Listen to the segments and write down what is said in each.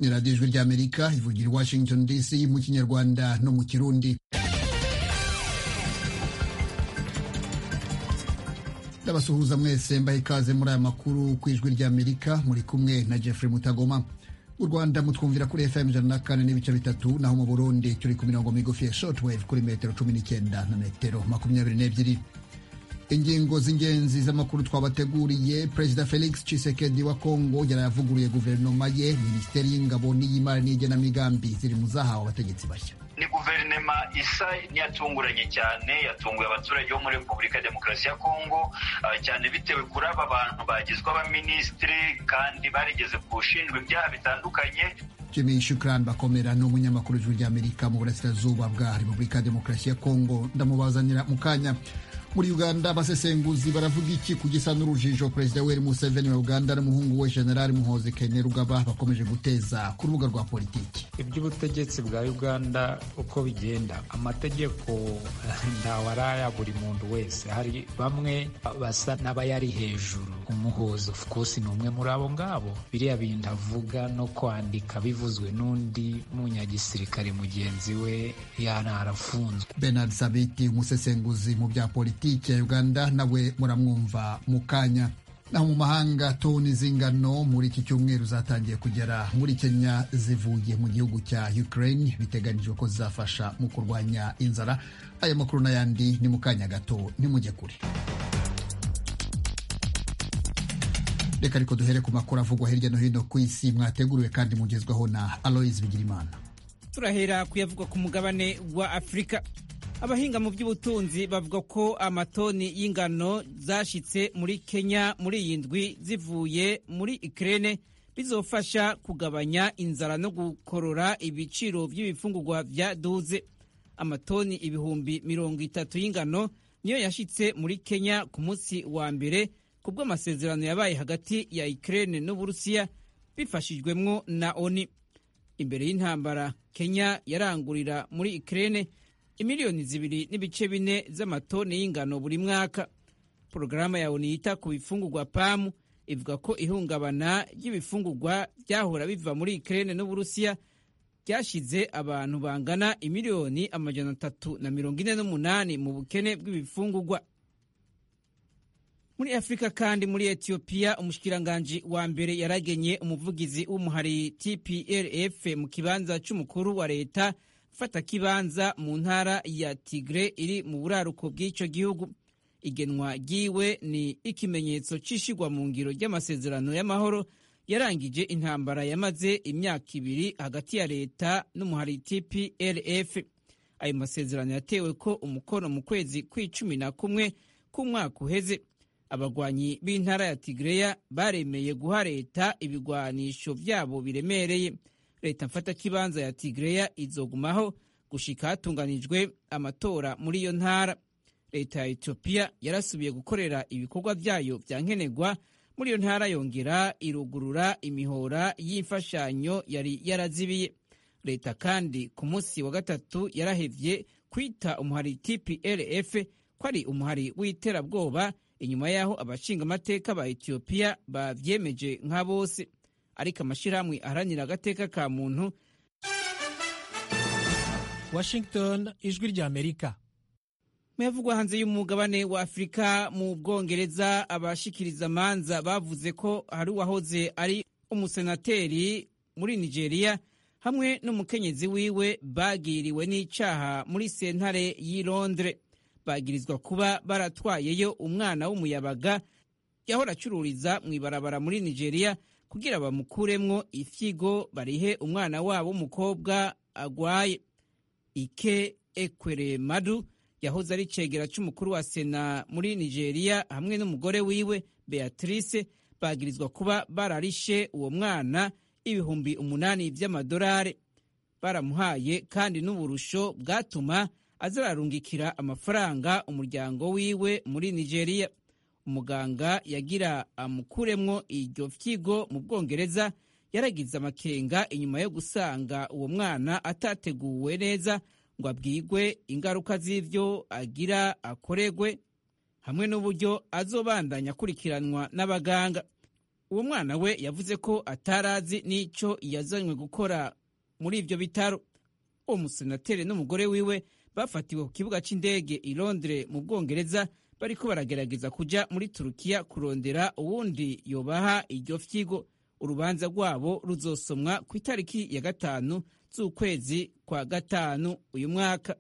ni radiyo ijwi ry'amerika ivugira i washington dc mu kinyarwanda no mu kirundi ndabasuhuza mwese mbaha ikaze muri aya makuru ku ijwi ry'amerika muri kumwe na jeffrey mutagoma mu rwanda mutwumvira kuri fm ijana na kane n'ibice bitatu naho mu burundi turi ku mirongo migufi ya shortwave kuri metero cumi n'icyenda na metero makumyabiri n'ebyiri ingingo z'ingenzi z'amakuru twabateguriye perezida felix tshisekedi wa kongo yarayavuguruye guverinoma ye minisiteri y'ingabo n'iy'imari n'igenamigambi ziri mu zahawe abategetsi bashya ni guverinoma isa n'iyatunguranye cyane yatunguye abaturage bo muri repubulika ya demokarasi ya kongo cyane bitewe kuri aba bantu bagizwe abaminisitiri kandi barigeze ku ushinjwa ibyaha bitandukanye jimmy shukran bakomera ni umunyamakuru w'ijwi ry'amerika mu burasirazuba bwa repubulika ya demokarasi ya kongo ndamubazanira mu kanya muri uganda abasesenguzi baravuga iki ku gisa n'urujijo perezida yoweri museveni wa uganda n'umuhungu we generali muhozi kainerugaba bakomeje guteza ku rubuga rwa politiki iby'ubutegetsi bwa uganda uko bigenda amategeko ntawe araya buri muntu wese hari bamwe basa n'abayari hejuru umuhozi of course ni umwe muri abo ngabo biriya bintu avuga no kwandika bivuzwe n'undi munyagisirikare mugenzi we yanarafunzwe benard sabiti umusesenguzi mu bya politiki ya uganda nawe muramwumva mu kanya naho mu mahanga toni z'ingano muri iki cyumweru zatangiye kugera muri kenya zivuye mu gihugu cya ukraine biteganijwe ko zizafasha mu kurwanya inzara aya makuru n'ayandi ni mu kanya gato ntimujye kure reka ariko duhere ku makuru avugwa hirya no hino ku isi mwateguriwe kandi mugezwaho na aloise bigirimana turahera kuyavugwa ku mugabane wa afurika abahinga mu by'ubutunzi bavuga ko amatoni y'ingano zashitse muri kenya muri iyi ndwi zivuye muri ikirere bizofasha kugabanya inzara no gukorora ibiciro by'ibifungurwa bya duze amatoni ibihumbi mirongo itatu y'ingano niyo yashitse muri kenya ku munsi wa mbere kubwo amasezerano yabaye hagati ya ikirere n'uburusiya bifashijwemwo na oni imbere y'intambara kenya yarangurira muri ikirere imiliyoni zibiri n'ibice bine z'amatoni y'ingano buri mwaka porogaramu ya oni yita ku bifungurwa pamu ivuga ko ihungabana ry'ibifungurwa byahora biva muri ikirere n'uburusiya ryashyize abantu bangana imiliyoni amajana atatu na mirongo ine n'umunani mu bukene bw'ibifungurwa muri afurika kandi muri etiyopiya umushikiranganji wa mbere yaragenye umuvugizi w'umuhari tplf mu kibanza cy'umukuru wa leta fata kibanza mu ntara ya tigre iri mu buraruko bw'icyo gihugu igenwa ryiwe ni ikimenyetso cy'ishigwa mu ngiro ry'amasezerano y'amahoro yarangije intambara yamaze imyaka ibiri hagati ya leta n'umuhari tplf ayo masezerano yatewe ko umukono mu kwezi kw'icumi na kumwe k'umwaka uheze abagwanyi b'intara ya tigreya baremeye guha leta ibigwanisho byabo biremereye leta mfatakibanza ya tigreya izogumaho gushika hatunganijwe amatora muri iyo ntara leta ya etiyopiya yarasubiye gukorera ibikorwa byayo bya nkenerwa muri iyo ntara yongera irugurura imihora y'imfashanyo yari yarazibiye leta kandi ku munsi wa gatatu yarahevye kwita umuhari tplf ko ari umuhari w'iterabwoba inyuma y'aho abashingamateka ba etiyopiya bavyemeje nka bose ariko amashyirahamwe aharanira agateka ka muntu washington ijwi ry'amerika muyavugwa hanze y'umugabane wa afurika mu bwongereza abashikiriza amanza bavuze ko hari uwahoze ari umusenateri muri nigeria hamwe n'umukenyezi wiwe bagiriwe n'icaha muri sentare y'i londres bagirizwa kuba baratwayeyo umwana w'umuyabaga yahora acururiza mu ibarabara muri nigeria kugira bamukuremwo ifyigo barihe umwana wabo w'umukobwa agwaye ike ekwere madu yahoze ari cegera c'umukuru wa sena muri nigeria hamwe n'umugore wiwe beatrice bagirizwa kuba bararishe uwo mwana ibihumbi umunani vy'amadolari baramuhaye kandi n'uburusho bwatuma azararungikira amafaranga umuryango wiwe muri nigeria umuganga yagira amukuremwo iryo fyigo mu bwongereza yaragize amakenga inyuma yo gusanga uwo mwana atateguwe neza ngo abwigwe ingaruka z'ivyo agira akoregwe hamwe n'uburyo azobandanya akurikiranwa n'abaganga uwo mwana we yavuze ko atarazi n'icyo yazanywe gukora muri ibyo bitaro uwo musenateri n'umugore wiwe bafatiwe ku kibuga cy'indege i londres mu bwongereza bariko baragerageza kuja muri turukiya kurondera uwundi yobaha iryo fyigo urubanza rwabo ruzosomwa ku itariki ya gatanu z'ukwezi kwa gatanu uyu mwaka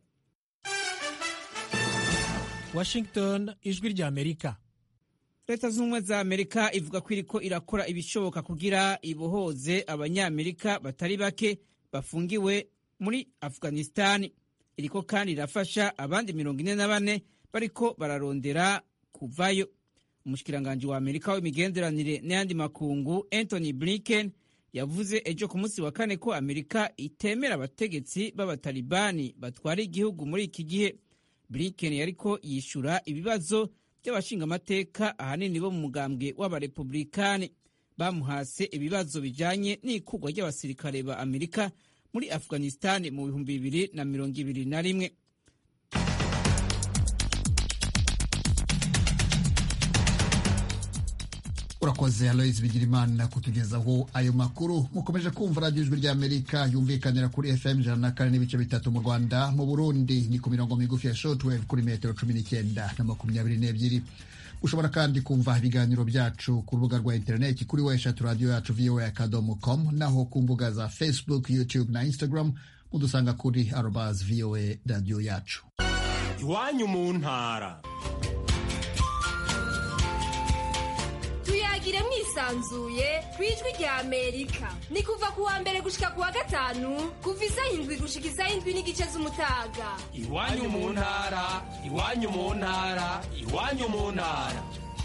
washington ijwi rya amerika leta z'ubumwe za amerika ivuga ko iriko irakora ibishoboka kugira ibohoze abanyamerika batari bake bafungiwe muri afghanistani iriko kandi irafasha abandi mirongo ine na bane bariko bararondera kuvayo umushikiranganji wa amerika w'imigenderanire n'ayandi makungu anthony blinken yavuze ejo ku munsi wa kane ko amerika itemera abategetsi b'abatalibani batwara igihugu muri iki gihe blinken yariko yishura ibibazo by'abashingamateka ahanini bo mu mugambwe w'abarepublikani bamuhase ibibazo bijanye n'ikugwa ry'abasirikare ba amerika muri afghanistan mu bihumbi bibiri na mirongo ibiri na rimwe urakoze aloise bigirimana kutugezaho ayo makuru mukomeje kumva radiyo ijwi ry'amerika yumvikanira kuri fm ijana na kane n'ibice bitatu mu rwanda mu burundi ni ku mirongo migufi ya shortwave kuri metero cumi n'icyenda na makumyabiri n'ebyiri ushobora kandi kumva ibiganiro byacu ku rubuga rwa interineti kuri weshatu radiyo yacu voa akadomo com naho ku mbuga za facebook youtube na instagram mudusanga kuri arobas voa radiyo yacu iwanyu mu ntara tuyagire mwisanzuye ku ijwi rya amerika ni kuva ku wa mbere gushika ku wa gatanu kuva isaha indwi gushika isaha indwi n'igice z'umutaga iwanyu mu ntara iwanyu mu ntara iwanyu mu ntara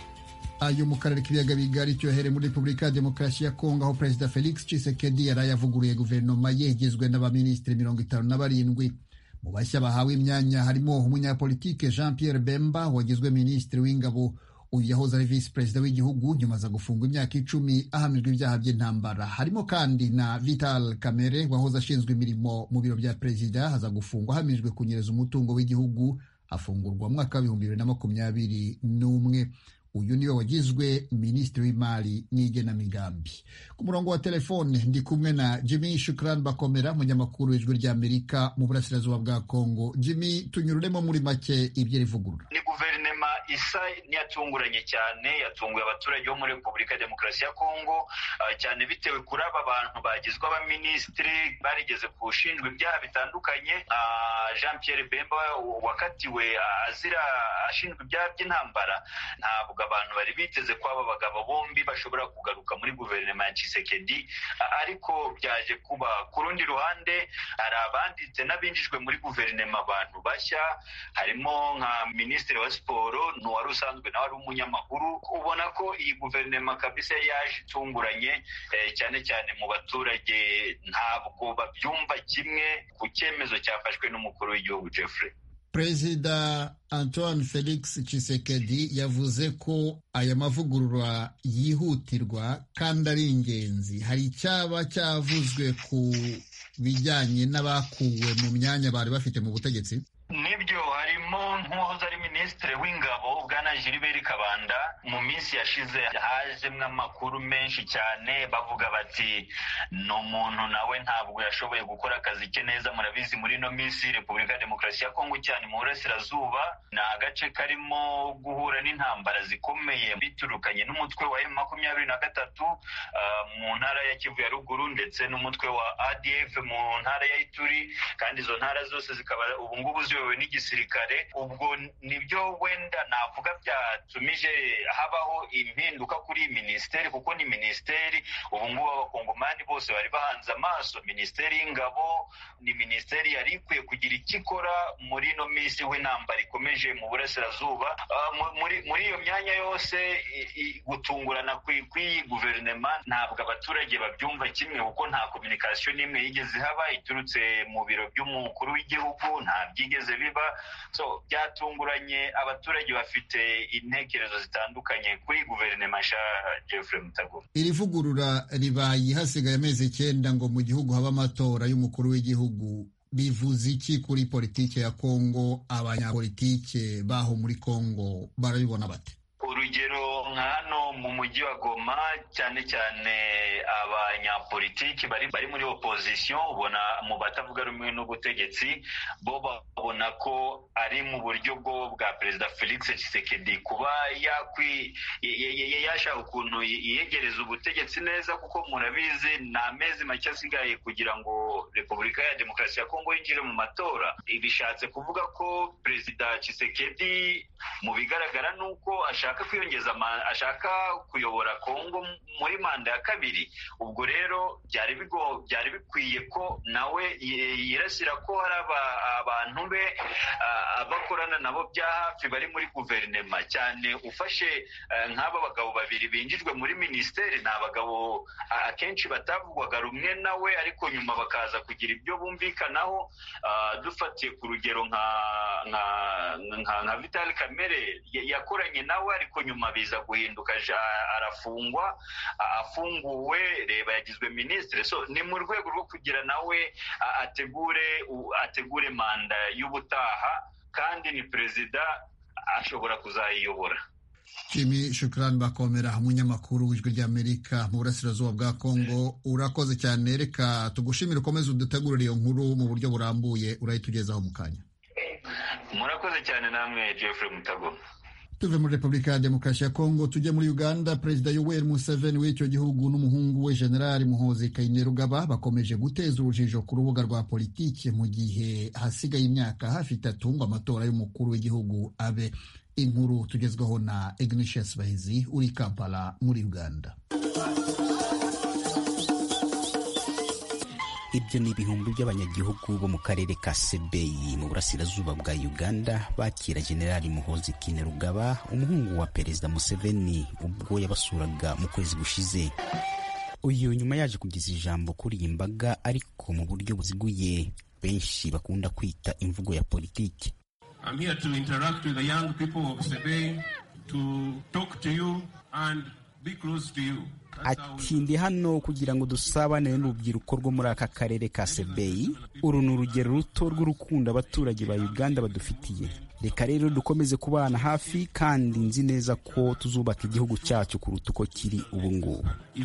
ayo mu karere k'ibiyaga bigari cyohere muri repubulika ya demokarasi ya kongo aho perezida felix tshisekedi yari yavuguruye guverinoma ye igizwe n'abaminisitiri mirongo itanu na barindwi mu bashya bahawe imyanya harimo umunyapolitike jean pierre bemba wagizwe minisitiri w'ingabo uyu yahoze ari visi perezida w'igihugu nyuma aza gufungwa imyaka icumi ahamijwe ibyaha by'intambara harimo kandi na vital kamere wahoze ashinzwe imirimo mu biro bya perezida aza gufungwa ahamijwe kunyereza umutungo w'igihugu afungurwa mu mwaka w'ibihumbi bibiri na makumyabiri n'umwe uyu niwe wagizwe minisitiri w'imari n'igenamigambi ku murongo wa telefone ndi kumwe na jimmy shukran bakomera munyamakuru w'ijwi ry'amerika mu burasirazuba bwa kongo jimmy tunyururemo muri make ibyo rivugurura ni guverinoma isa n'iyatunguranye cyane yatunguye abaturage bo muri repubulika ya demokarasi ya kongo cyane bitewe kuri aba bantu bagizwe abaminisitiri barigeze kushinjwa ibyaha bitandukanye jean pierre bemba wakatiwe azira ashinjwa ibyaha by'intambara ntabwo abantu bari biteze ko aba bagabo bombi bashobora kugaruka muri guverinoma ya Tshisekedi ariko byaje kuba ku rundi ruhande hari abanditse n'abinjijwe muri guverinoma abantu bashya harimo nka minisitiri wa siporo n'uwari usanzwe nawe ari umunyamakuru ubona ko iyi guverinoma kabisa yaje itunguranye cyane cyane mu baturage ntabwo babyumva kimwe ku cyemezo cyafashwe n'umukuru w'igihugu Jeffrey perezida antoine felix Tshisekedi yavuze ko aya mavugurura yihutirwa kandi ari ingenzi hari icyaba cyavuzwe ku bijyanye n'abakuwe mu myanya bari bafite mu butegetsi nibyo harimo nk'uwahoze ari minisitiri w'ingabo bwana Gilbert Kabanda mu minsi yashize hajemwo amakuru menshi cyane bavuga bati ni umuntu nawe ntabwo yashoboye gukora akazi ke neza murabizi muri ino minsi repubulika ya demokarasi ya kongo cyane mu burasirazuba ni agace karimo guhura n'intambara zikomeye biturukanye n'umutwe wa emu makumyabiri na gatatu mu ntara ya kivu ya ruguru ndetse n'umutwe wa adf mu ntara ya ituri kandi izo ntara zose zikaba ubu ngubu ziyobowe n'igisirikare ubwo nibyo wenda navuga byatumije habaho impinduka kuri iyi minisiteri kuko ni minisiteri ubu ngubu abakongomani bose bari bahanze amaso minisiteri y'ingabo ni minisiteri yari ikwiye kugira icyo ikora muri ino minsi w'intambara ikomeje mu burasirazuba muri iyo myanya yose gutungurana kw'iyi guverinoma ntabwo abaturage babyumva kimwe kuko nta kominikasiyo n'imwe yigeze ihaba iturutse mu biro by'umukuru w'igihugu nta byigeze biba so byatunguranye abaturage bafite intekerezo zitandukanye kuri guverinoma nshya Jeffrey Mutagoma iri vugurura ribaye hasigaye amezi icyenda ngo mu gihugu habe amatora y'umukuru w'igihugu bivuze iki kuri politiki ya kongo abanyapolitike baho muri kongo barabibona bate urugero nka hano hano mu mujyi wa goma cyane cyane abanyapolitiki bari bari muri opozisiyo ubona mu batavuga rumwe n'ubutegetsi bo babona ko ari mu buryo bwo bwa perezida felix tshisekedi kuba yakwi yashaka ukuntu yegereza ubutegetsi neza kuko murabizi ni amezi make asigaye kugira ngo repubulika ya demokarasi ya kongo yinjire mu matora bishatse kuvuga ko perezida tshisekedi mu bigaragara ni uko ashaka kwiyongeza ashaka kuyobora kongo muri manda ya kabiri ubwo rero byari bigo byari bikwiye ko nawe yirasira ko hari abantu be bakorana nabo bya hafi bari muri guverinema cyane ufashe nk'aba bagabo babiri binjijwe muri minisiteri ni abagabo akenshi batavugwaga rumwe nawe ariko nyuma bakaza kugira ibyo bumvikanaho dufatiye ku rugero nka nka vitali kamere yakoranye nawe ariko nyuma biza guhinduka arafungwa afunguwe reba yagizwe minisitiri so ni mu rwego rwo kugira nawe ategure ategure manda y'ubutaha kandi ni perezida ashobora kuzayiyobora jimmy shukrani bakomera umunyamakuru w'ijwi ry'amerika mu burasirazuba bwa kongo urakoze cyane reka tugushimire ukomeze udutegurire iyo nkuru mu buryo burambuye urayitugezaho mu kanya murakoze cyane namwe jeffrey mutago tuve muri repubulika ya demokarasi ya kongo tujye muri uganda perezida yoweri museveni w'icyo gihugu n'umuhungu we generali muhozi kainerugaba bakomeje guteza urujijo ku rubuga rwa politiki mu gihe hasigaye imyaka hafi itatu ngo amatora y'umukuru w'igihugu abe inkuru tugezweho na ignatius bahizi uri kampala muri uganda ibyo ni ibihumbi by'abanyagihugu bo mu karere ka sebeyi mu burasirazuba bwa uganda bakira generali muhozi kinerugaba umuhungu wa perezida museveni ubwo yabasuraga mu kwezi gushize uyu nyuma yaje kugeza ijambo kuri iyi mbaga ariko mu buryo buziguye benshi bakunda kwita imvugo ya politiki I'm here to interact with the young people of Sebei, to talk to you and be close to you. ati ndi hano kugira ngo dusabane n'urubyiruko rwo muri aka karere ka sebeyi uru ni urugero ruto rw'urukundo abaturage ba uganda badufitiye reka rero dukomeze kubana hafi kandi nzi neza ko tuzubaka igihugu cyacu kuruta uko kiri ubu ngubu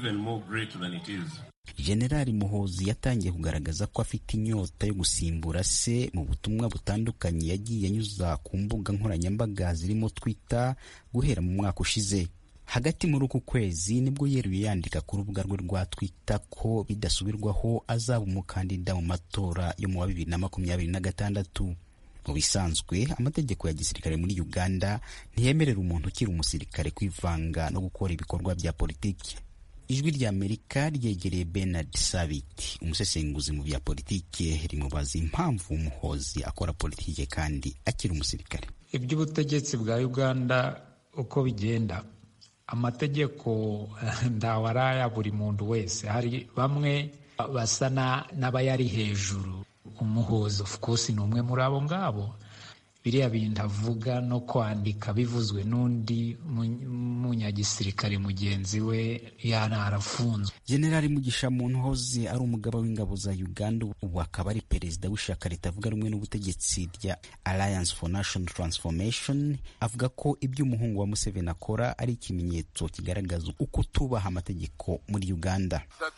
generali muhozi yatangiye kugaragaza ko afite inyota yo gusimbura se mu butumwa butandukanye yagiye anyuza ku mbuga nkoranyambaga zirimo twita guhera mu mwaka ushize hagati muri uku kwezi nibwo yeruye yandika ku rubuga rwe rwa twita ko bidasubirwaho azaba umukandida mu matora yo mu wa bibiri na makumyabiri na gatandatu mu bisanzwe amategeko ya gisirikare muri uganda ntiyemerera umuntu ukiri umusirikare kwivanga no gukora ibikorwa bya politiki ijwi rya amerika ryegereye bernard sabiti umusesenguzi mu bya politiki rimubaza impamvu umuhozi akora politiki kandi akiri umusirikare iby'ubutegetsi bwa uganda uko bigenda amategeko ndawe araya buri muntu wese hari bamwe basa n'abayari hejuru umuhozi of course ni umwe muri abo ngabo biriya bintu avuga no kwandika bivuzwe n'undi munyagisirikare mugenzi we yana arafunzwe generali mugisha muntu hoze ari umugaba w'ingabo za uganda ubu akaba ari perezida w'ishyaka ritavuga rumwe n'ubutegetsi rya alliance for national transformation avuga ko ibyo umuhungu wa museveni akora ari ikimenyetso kigaragaza uko tubaha amategeko muri uganda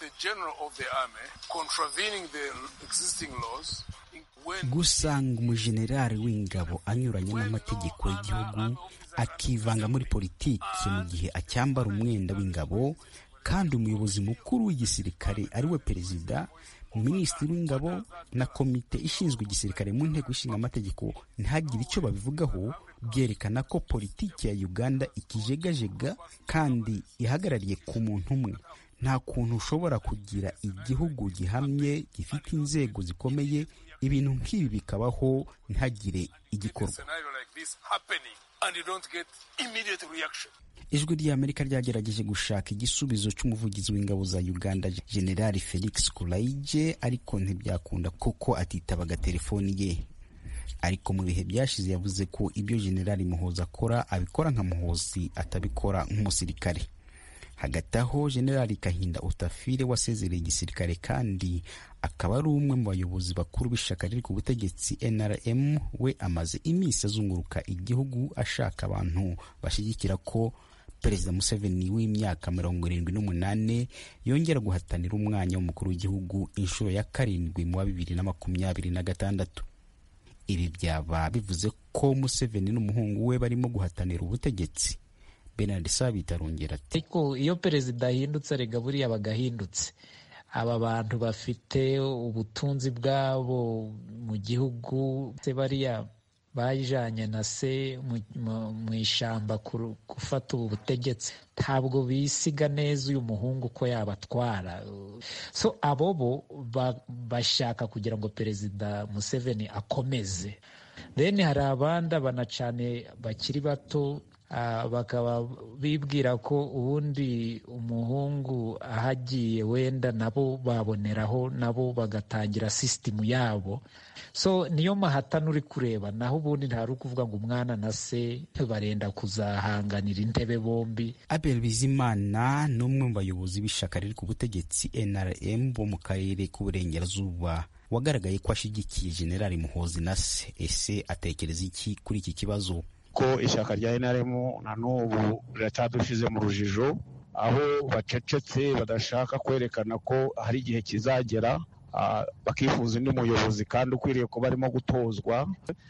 gusanga umujenerali w'ingabo anyuranye n'amategeko y'igihugu akivanga muri politiki mu gihe acyambara umwenda w'ingabo kandi umuyobozi mukuru w'igisirikare ari we perezida minisitiri w'ingabo na komite ishinzwe igisirikare mu nteko ishinga amategeko ntihagire icyo babivugaho byerekana ko politiki ya uganda ikijegajega kandi ihagarariye ku muntu umwe nta kuntu ushobora kugira igihugu gihamye gifite inzego zikomeye ibintu nk'ibi bikabaho ntihagire igikorwa ijwi ry'amerika ryagerageje gushaka igisubizo cy'umuvugizi w'ingabo za uganda generali felix kulaije ariko ntibyakunda kuko atitabaga telefoni ye ariko mu bihe byashize yavuze ko ibyo generali muhozi akora abikora nka muhozi atabikora nk'umusirikare hagati aho generali kahinda utafire wasezereye igisirikare kandi akaba ari umwe mu bayobozi bakuru b'ishyaka riri ku butegetsi nrm we amaze iminsi azunguruka igihugu ashaka abantu bashyigikira ko perezida museveni w'imyaka mirongo irindwi n'umunani yongera guhatanira umwanya w'umukuru w'igihugu inshuro ya karindwi mu wa bibiri na makumyabiri na gatandatu ibi byaba bivuze ko museveni n'umuhungu we barimo guhatanira ubutegetsi benard sabit arongera ati ariko iyo perezida ahindutse arega buriya bagahindutse aba bantu bafite ubutunzi bwabo mu gihugu bariya bajanye na se mu ishyamba gufata ubu butegetsi ntabwo bisiga neza uyu muhungu ko yabatwara so abo bo bashaka kugira ngo perezida museveni akomeze then hari abandi abana cyane bakiri bato bakaba bibwira ko ubundi umuhungu ahagiye wenda nabo baboneraho nabo bagatangira sisitemu yabo so niyo mahatana uri kureba naho ubundi ntari ukuvuga ngo umwana na se barenda kuzahanganira intebe bombi abel bizimana ni umwe mu bayobozi b'ishyaka riri ku butegetsi nrm bo mu karere k'uburengerazuba wagaragaye ko ashyigikiye generali muhozi na se ese atekereza iki kuri iki kibazo ko ishyaka rya NRM na n'ubu riracyadushyize mu rujijo aho bacecetse badashaka kwerekana ko hari igihe kizagera bakifuza undi muyobozi kandi ukwiriye kuba arimo gutozwa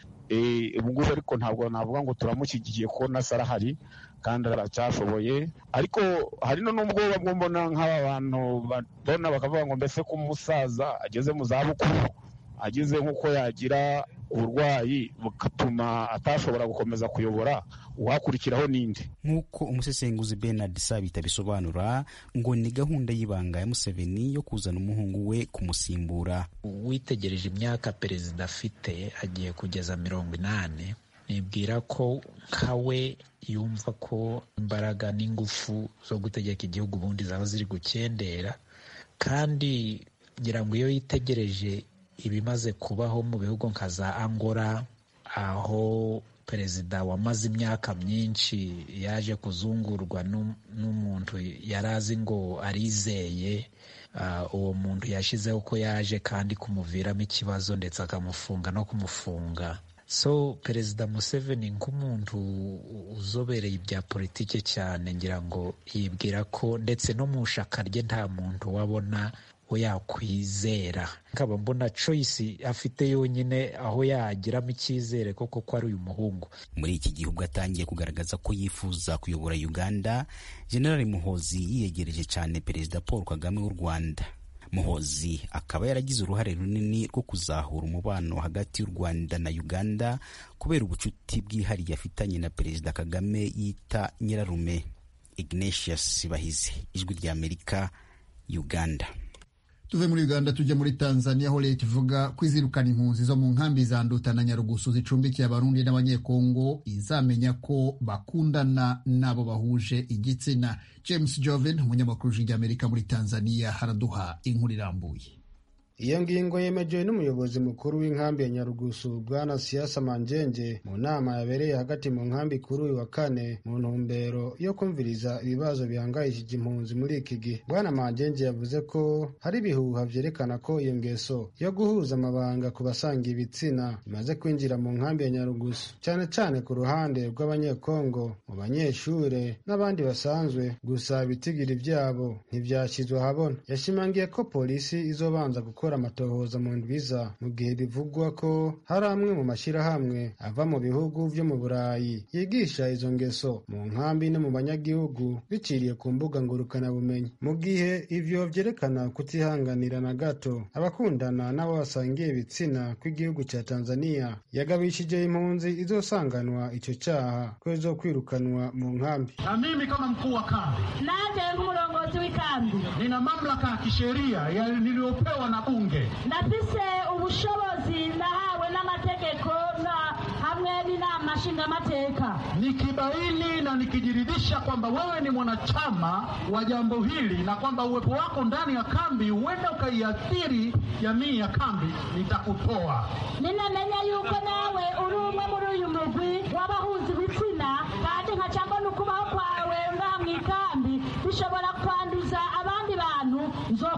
ubu ngubu ariko ntabwo navuga ngo turamushyigikiye ko nasa arahari kandi aracyashoboye ariko hari n'ubwoba bwo mbona nk'aba bantu babona bakavuga ngo mbese ko umusaza ageze mu zabukuru ageze nk'uko yagira uburwayi bugatuma atashobora gukomeza kuyobora uwakurikiraho n'indi nk'uko umusesenguzi Bernard Sabita bisobanura ngo ni gahunda y'ibanga ya Museveni yo kuzana umuhungu we kumusimbura witegereje imyaka perezida afite agiye kugeza mirongo inani nibwira ko nkawe yumva ko imbaraga n'ingufu zo gutegeka igihugu ubundi zaba ziri gukendera kandi ngira ngo iyo yitegereje ibimaze kubaho mu bihugu nka za angola aho perezida wamaze imyaka myinshi yaje kuzungurwa n'umuntu yari azi ngo arizeye uwo muntu yashyizeho ko yaje kandi kumuviramo ikibazo ndetse akamufunga no kumufunga so perezida museveni nk'umuntu uzobereye ibya politiki cyane ngira ngo yibwira ko ndetse no mu shaka rye nta muntu wabona we yakwizera nkaba mbona choice afite yonyine aho yagiramo icyizere koko ko ari uyu muhungu muri iki gihugu atangiye kugaragaza ko yifuza kuyobora uganda generali muhozi yiyegereje cyane perezida paul kagame w'u rwanda muhozi akaba yaragize uruhare runini rwo kuzahura umubano hagati y'u rwanda na uganda kubera ubucuti bwihariye afitanye na perezida kagame yita nyirarume ignatius bahize ijwi ry'amerika uganda tuve muri uganda tujye muri tanzania aho leta ivuga ko izirukana impunzi zo mu nkambi za nduta na nyarugusu zicumbikiye abarundi n'abanyekongo izamenya ko bakundana n'abo bahuje igitsina james joven umunyamakuru w'ijwi muri tanzania haraduha inkuru irambuye iyo ngingo yemejewe n'umuyobozi mukuru w'inkambi ya nyarugusu bwana siasa manjenge mu nama yabereye hagati mu nkambi kuri uyu wa kane mu ntumbero yo kumviriza ibibazo bihangayishije impunzi muri iki gihe bwana manjenge yavuze ko hari ibihuha vyerekana ko iyo ngeso yo guhuza amabanga ku basanga ibitsina imaze kwinjira mu nkambi ya nyarugusu cyane cyane ku ruhande rw'abanyekongo mu banyeshure n'abandi basanzwe gusa ibitigiri vyabo ntivyashyizwe ahabona yashimangiye ko polisi izobanza gukora gukora amatohoza mu ndwiza mu gihe bivugwa ko hari amwe mu mashyirahamwe ava mu bihugu vyo mu burayi yigisha izo ngeso mu nkambi no mu banyagihugu biciriye ku mbuga ngurukanabumenyi mu gihe ivyo vyerekana kutihanganira na gato abakundana n'abo basangiye ibitsina kw'igihugu ca tanzania yagabishije impunzi izosanganwa ico caha ko izokwirukanwa mu nkambi na mimi kama mkuu wa kambi naje nk'umurongozi w'ikambi nina mamlaka ya kisheria niliyopewa na bunge ndafise ubushobozi nahawe n'amategeko na hamwe n'inama nshingamateka nikibaini na nikijiridhisha kwamba wewe ni mwanachama wa jambo hili na kwamba uwepo wako ndani ya kambi huenda ukaiathiri jamii ya kambi nitakutoa ninamenya yuko nawe uri umwe muri uyu mugwi w'abahuza ibitsina kandi nkaca mbona ukubaho kwawe ngaha mu ikambi bishobora kwanduza abandi bantu nzokwirukana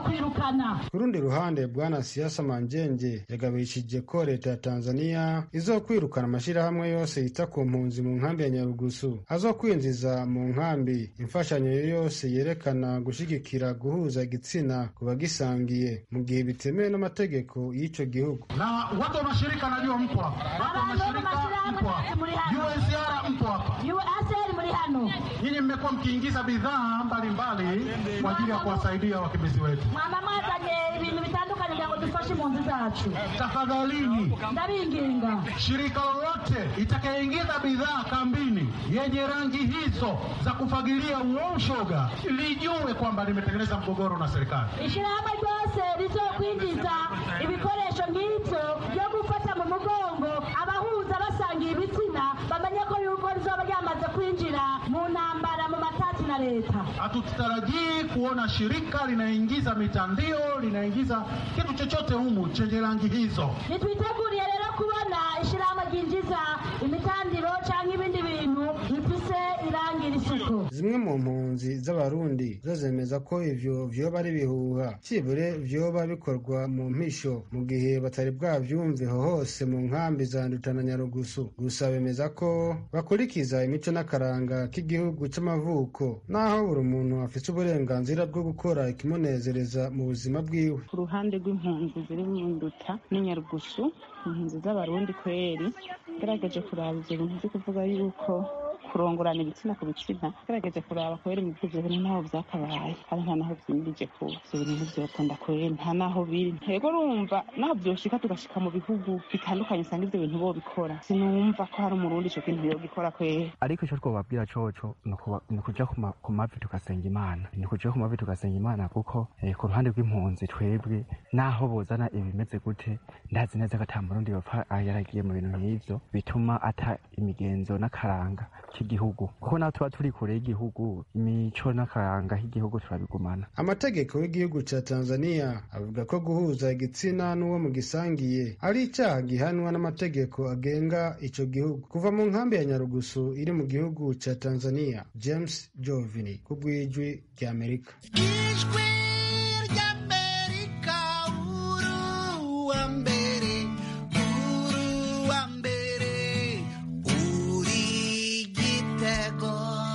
kwirukana ku rundi ruhande bwana siasa manjenge yagabishije ko leta ya tanzania izokwirukana amashyirahamwe yose yita ku mpunzi mu nkambi ya nyarugusu azokwinjiza mu nkambi imfashanyo yose yerekana gushyigikira guhuza igitsina ku bagisangiye mu gihe bitemewe n'amategeko y'icyo gihugu na watu wa mashirika najua mpo hapa, watu wa mashirika mpo hapa, UNHCR mpo hapa, UNHCR muri hano nyinyi mmekuwa mkiingiza bidhaa mbalimbali kwa ajili ya kuwasaidia wakimbizi wetu. mwaba mwazanye ibintu bitandukanye kugira ngo dufashe impunzi zacu Tafadhalini, ndabinginga shirika lolote itakayeingiza bidhaa kambini yenye rangi hizo za kufagilia uoshoga lijue kwamba limetengeneza mgogoro na serikali. ishyirahamwe ryose rizokwinjiza ibikoresho nk'ibyo byo gufata mu mugongo abahuza basangiye ibitsina bamenye ko yuko rizoba ryamaze kwinjira mu ntambara mu matati na leta Hatutarajii kuona shirika linaingiza mitandio, linaingiza kitu chochote humu chenye rangi hizo. ntitwiteguriye rero kubona ishyirahamwe ryinjiza imitandiro cyangwa ibindi bintu bifise irangi risuku zimwe mu mpunzi z'abarundi zo zemeza ko ivyo vyoba ari ibihuha cibure vyoba bikorwa mu mpisho mu gihe batari bwavyumveho hose mu nkambi za nduta na nyarugusu gusa bemeza ko bakurikiza imico n'akaranga k'igihugu c'amavuko naho buri muntu afise uburenganzira bwo gukora ikimunezereza mu buzima bwiwe ku ruhande rw'impunzi ziri mu nduta n'inyarugusu impunzi z'abarundi kweri ngerageje kuraba ivyo bintu vyo kuvuga yuko kurongorana ibitsina ku bitsina ngerageje kuraba kweri mu ivyo bintu ntaho vyakabaye kandi nta naho vyimirije ku ivyo bintu ntivyokunda kweri nta naho biri ntego urumva naho vyoshika tugashika mu bihugu bitandukanye usanga ivyo bintu bobikora sinumva ko hari umurundi ico kintu yogikora kweri ariko icyo twababwira coco ni ukuba- ni ukuja ku ma- ku mavi tugasenga imana ni ukuja ku mavi tugasenga imana kuko eh, ku ruhande rw'impunzi twebwe naho bozana ibimeze gute ndazi neza ko ata murundi yopfa ah, yaragiye mu bintu nk'ivyo bituma ata imigenzo n'akaranga k'igihugu kuko naho tuba turi kure y'igihugu imico n'akaranga k'igihugu turabigumana amategeko y'igihugu ca tanzania avuga ko guhuza igitsina n'uwo mu gisangiye ari icyaha gihanwa n'amategeko agenga ico gihugu kuva mu nkambi ya nyarugusu iri mu gihugu ca tanzania james jovini ku bw'ijwi ry'amerika ijwi ry'amerika uruwa mbere uruwa mbere uri igitego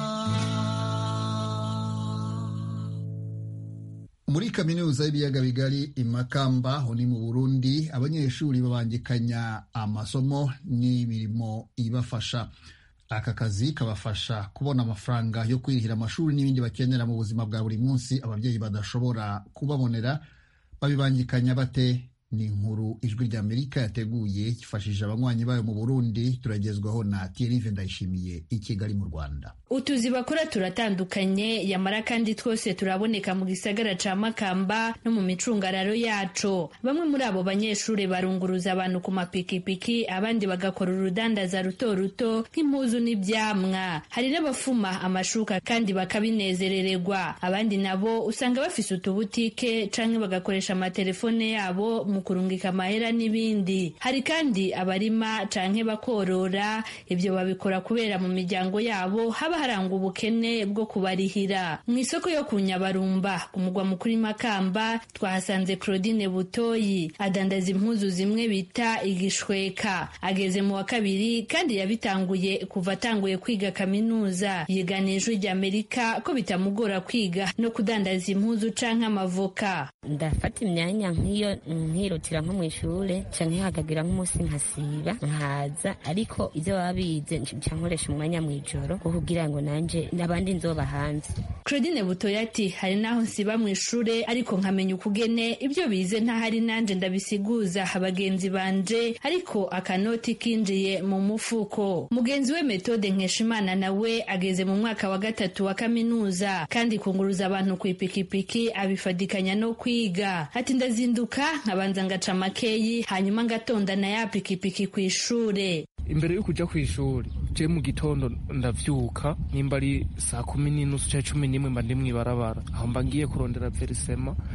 muri kaminuza y'ibiyaga bigari i Makamba aho ni mu Burundi abanyeshuri babangikanya amasomo n'imirimo ibafasha aka kazi kabafasha kubona amafaranga yo kwirihira amashuri n'ibindi bakenera mu buzima bwa buri munsi ababyeyi badashobora kubabonera babibangikanya bate ni inkuru ijwi ry'amerika yateguye yifashishije abanywanyi bayo mu burundi turagezwaho na Thierry ndayishimiye i kigali mu rwanda utuzi bakora turatandukanye yamara kandi twose turaboneka mu gisagara ca makamba no mu micungararo yaco bamwe muri abo banyeshuri barunguruza abantu ku mapikipiki abandi bagakora urudandaza ruto ruto nk'impuzu n'ivyamwa hari n'abafuma amashuka kandi bakabinezerererwa abandi nabo usanga bafise utubutike canke bagakoresha amatelefone yabo mu kurungika amahera n'ibindi hari kandi abarima canke bakorora ibyo babikora kubera mu miryango yabo haba harangwa ubukene bwo kubarihira mu isoko yo ku nyabarumba ku mugwa mukuru i makamba twahasanze claudine butoyi adandaza impuzu zimwe bita igishweka ageze mu wa kabiri kandi yabitanguye kuva atanguye kwiga kaminuza yigana ijwi ry'amerika ko bitamugora kwiga no kudandaza impuzu canke amavoka ndafata imyanya nk'iyo nkirutira nko mu ishure canke hagagira nk'umunsi nkasiba nkaza ariko ivyo baba bize nca nkoresha umwanya mw'ijoro wo kugira ngo nanje n'abandi nzoba hanze claudine butoya ati hari n'aho nsiba mu ishure ariko nkamenya ukugene ibyo bize ntahari nanje ndabisiguza bagenzi banje ariko akanoti kinjiye mu mufuko mugenzi we metode nkeshimana nawe ageze mu mwaka wa gatatu wa kaminuza kandi kunguruza abantu ku ipikipiki abifadikanya no kwiga ati ndazinduka nkabanza ngaca makeyi hanyuma ngatonda na ya pikipiki ku ishure imbere yo kuja kw'ishuri je mu gitondo ndavyuka nimba ari saa kumi n'inusu canke cumi n'imwe mba ndi mw'ibarabara aho mba ngiye kurondera verisema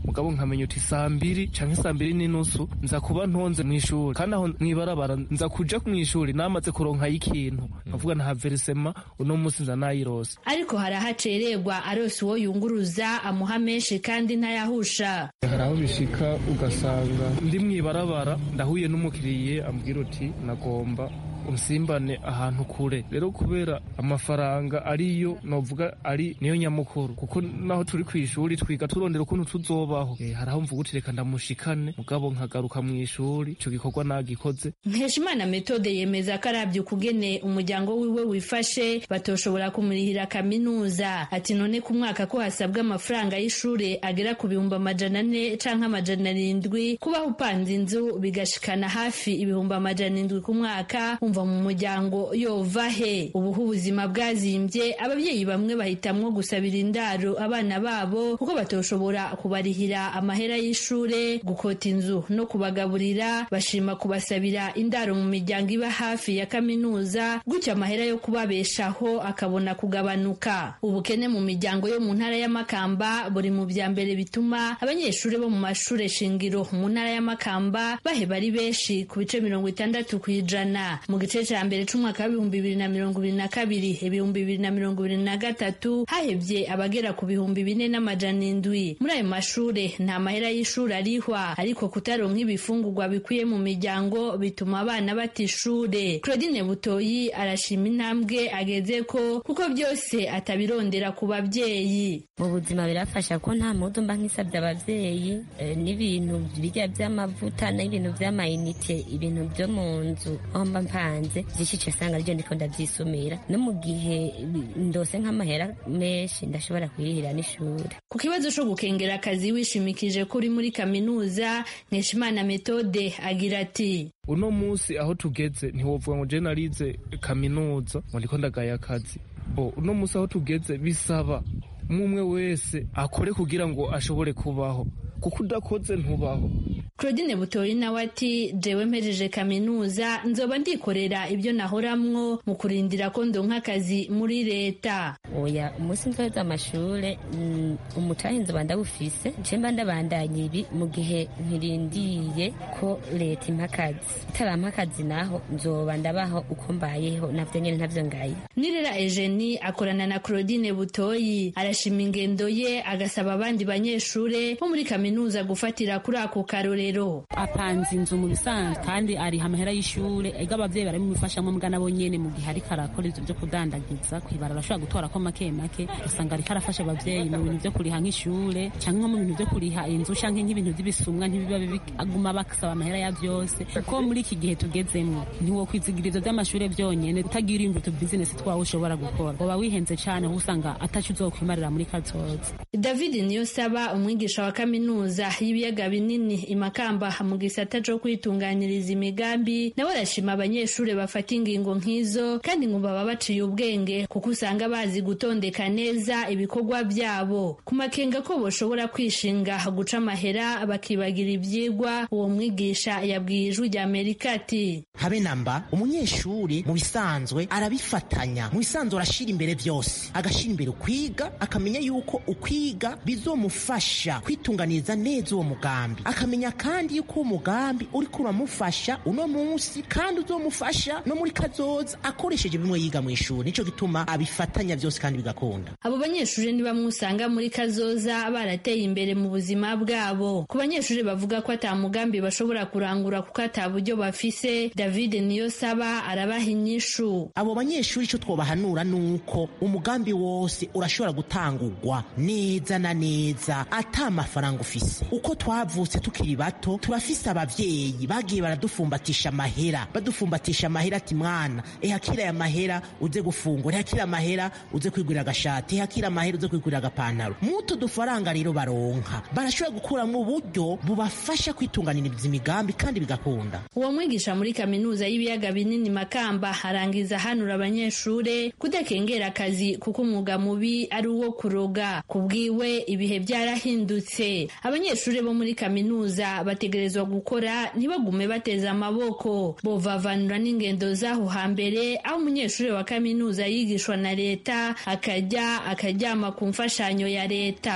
mugabo nkamenya uti saa mbiri canke saa mbiri n'inusu nza kuba ntonze mw'ishuri kandi aho mwibarabara nza kuja mw'ishuri namaze kuronkayo ikintu nkavuga nta verisema uno munsi nza nayirose ariko hari ahacererwa arose uwo yunguruza amuha menshi kandi ntayahusha hari aho bishika ugasanga ndi mw'ibarabara ndahuye n'umukiriye ambwira uti nagomba unsimbane ahantu kure rero kubera amafaranga ariyo novuga ari niyo nyamukuru kuko naho turi ku ishuri twiga turondera ukuntu tuzobaho e, hari aho mvuga uti reka ndamushikane mugabo nkagaruka mu ishuri ico gikorwa nagikoze nkeshimana metode yemeza ko arabye ukugene umuryango wiwe wifashe batoshobora kumurihira kaminuza ati none ku mwaka ko hasabwa amafaranga y'ishure agera ku bihumbi amajana ane canke amajana arindwi kubaho upanze inzu bigashikana hafi ibihumbi amajana indwi ku mwaka umva mu muryango yova he ubuho ubuzima bwazimbye ababyeyi bamwe bahitamwo gusabira indaro abana babo kuko batoshobora kubarihira amahera y'ishure gukota inzu no kubagaburira bashima kubasabira indaro mu miryango iba hafi ya kaminuza gutyo amahera yo kubabeshaho akabona kugabanuka ubukene mu miryango yo mu ntara y'amakamba buri mu bya mbere bituma abanyeshuri bo mu mashure shingiro mu ntara y'amakamba baheba ari benshi ku bice mirongo itandatu ku ijana mu gice cya mbere c'umwaka w'ibihumbi bibiri na mirongo ibiri na kabiri ibihumbi bibiri na mirongo ibiri na gatatu hahebye abagera ku bihumbi bine n'amajana indwi muri ayo mashure nta mahera y'ishuri arihwa ariko kutaronka ibifungurwa bikwiye mu miryango bituma abana bata ishure claudine butoyi arashima intambwe ageze ko kuko byose atabirondera ku babyeyi mu buzima birafasha ko nta mudu mba nk'isabye abavyeyi eh, n'ibintu birya vy'amavuta n'ibintu vy'amayinite ibintu vyo mu nzu aho mba mpanze vyinshi ca sanga arivyo ndiko ndavyisumira no mu gihe ndose nk'amahera menshi ndashobora kwirihira n'ishure ku kibazo co gukengera akazi wishimikije ko uri muri kaminuza nkeshimana metode agira ati uno munsi aho tugeze ntiwovuga ngo je narize kaminuza ngo ndiko ndagaye akazi bo uno munsi aho tugeze bisaba umwe wese akore kugira ngo ashobore kubaho kuko udakoze ntubaho claudine butoyi nawe ati jewe mpejeje kaminuza nzoba ndikorera ibyo nahoramwo mu kurindira ko ndonka akazi muri leta oya umunsi nzoheza amashure mm, umutahe nzoba ndawufise nce mba ndabandanya ibi mu gihe nkirindiye ko leta impa akazi itarampa akazi naho nzoba ndabaho uko mbayeho navyo nyene ntavyo ngaye nirera eugenie akorana na claudine butoyi arashima ingendo ye agasaba abandi banyeshure bo muri kaminuza gufatira kuri ako karorero apanze inzu mu bisanzwe kandi ariha amahera y'ishure ega abavyeyi baramubifashamo mbwa nabo nyene mu gihe ariko arakora ivyo vyo kudandagiza kwibara arashobora gutorako make make usanga ariko arafasha abavyeyi mu bintu vyo kuriha nk'ishure canke nko mu bintu vyo kuriha inzu canke nk'ibintu vy'ibisumwa ntibiba aguma basaba amahera ya vyose kuko muri iki gihe tugezemwo ntiwokwizigira ivyo vy'amashure vyonyene utagira imbuto bizinesi twawe ushobora gukora woba wihenze cane aho usanga ataco uzokwimarira muri kazoza david niyosaba umwigisha wa kaminuza y'ibiyaga binini imakamba mu gisata co kwitunganyiriza imigambi nawe arashima abanyeshuri bafata ingingo nk'izo kandi ngo baba baciye ubwenge kuko usanga bazi gutondeka neza ibikorwa byabo ku makenga ko boshobora kwishinga guca amahera bakibagira ivyigwa uwo mwigisha yabwiye ijwi rya amerika ati habe namba umunyeshuri mu bisanzwe arabifatanya mu bisanzwe arashira imbere byose agashira imbere ukwiga akamenya yuko ukwiga bizomufasha kwitunganiriza neza uwo mugambi akamenya kandi yuko uwo mugambi uriko uramufasha uno munsi kandi uzomufasha no muri kazoza akoresheje bimwe yiga mu ishuri nico gituma abifatanya byose kandi bigakunda abo banyeshuri ni bamwe usanga muri kazoza barateye imbere mu buzima bwabo ku banyeshuri bavuga ko ata mugambi bashobora kurangura kuko ata buryo bafise david niyo saba arabaha inyishu abo banyeshuri icyo twobahanura ni uko umugambi wose urashobora gutangurwa neza na neza ata mafaranga ufise uko twavutse tukiri bato turafise abavyeyi bagiye baradufumbatisha amahera badufumbatisha amahera ati mwana ehakira aya mahera uze gufungura ehakira amahera uze kwigurira agashati ehakira amahera uze kwigurira agapantaro muto dufaranga rero baronka barashobora gukuramo uburyo bubafasha kwitunganiriza imigambi kandi bigakunda uwo mwigisha muri kaminuza y'ibiyaga binini makamba arangiza hanura abanyeshure kudakengera akazi kuko umwuga mubi ari uwo kuroga kubwiwe ibihe byarahindutse abanyeshuri bo muri kaminuza bategerezwa gukora ntibagume bateze amaboko bovavanura n'ingendo z'aho hambere aho umunyeshuri wa kaminuza yigishwa na leta akajya akaryama ku mfashanyo ya leta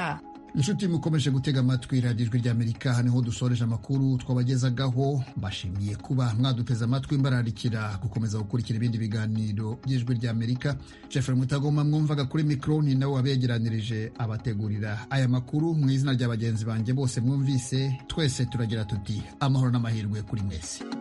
inshuti mukomeje gutega amatwi radiyo ijwi ry'amerika hano niho dusoreje amakuru twabagezagaho mbashimiye kuba mwaduteze amatwi mbararikira gukomeza gukurikira ibindi biganiro by'ijwi ry'amerika jeffrey mutagoma mwumvaga kuri mikoro ni nawe wabegeranirije abategurira aya makuru mu izina rya bagenzi banjye bose mwumvise twese turagira tuti amahoro n'amahirwe kuri mwese